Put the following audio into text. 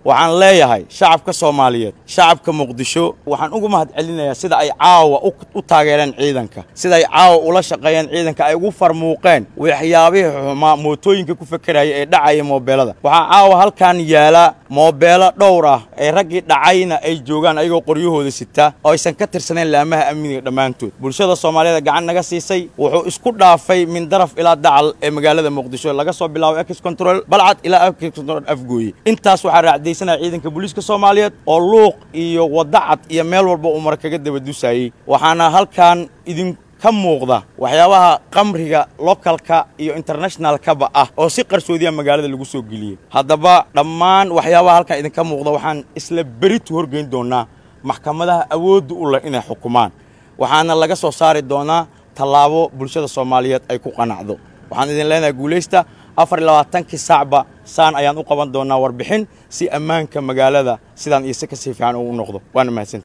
waxaan leeyahay shacabka soomaaliyeed shacabka muqdisho waxaan ugu mahad celinayaa sida ay caawa u taageereen ciidanka sida ay caawa ula shaqeeyeen ciidanka ay ugu farmuuqeen waxyaabihii xumaa mootooyinka ku fekeraya ee dhacaya moobeelada waxaa caawa halkan yaala moobeelo dhowr ah ee raggii dhacayna ay joogaan ayagoo qoryahooda sitaa oo aysan ka tirsanayn laamaha amniga dhammaantood bulshada soomaaliyeed gacan naga siisay wuxuu isku dhaafay min daraf ilaa dacal ee magaalada muqdisho laga soo bilaabo ex control balcad ilaa ex control afgooye intaas waxaa raacdaysanaya ciidanka booliiska soomaaliyeed oo luuq iyo wadacad iyo meel walba uu mar kaga daba dusayey waxaana halkan idin ka muuqda waxyaabaha qamriga localka iyo internationalkaba ah oo si qarsoodiya magaalada lagu soo geliyey haddaba dhammaan waxyaabaha halkan idinka muuqda waxaan isla beritu horgeyn doonaa maxkamadaha awoodda u leh inay xukumaan waxaana laga soo saari doonaa tallaabo bulshada soomaaliyeed ay ku qanacdo waxaan idin leenahay guulaysta afar iyo labaatankii saacba saan ayaan u qaban doonaa warbixin si ammaanka magaalada sidaan iyo si kasii fiican uu noqdo waana mahadsan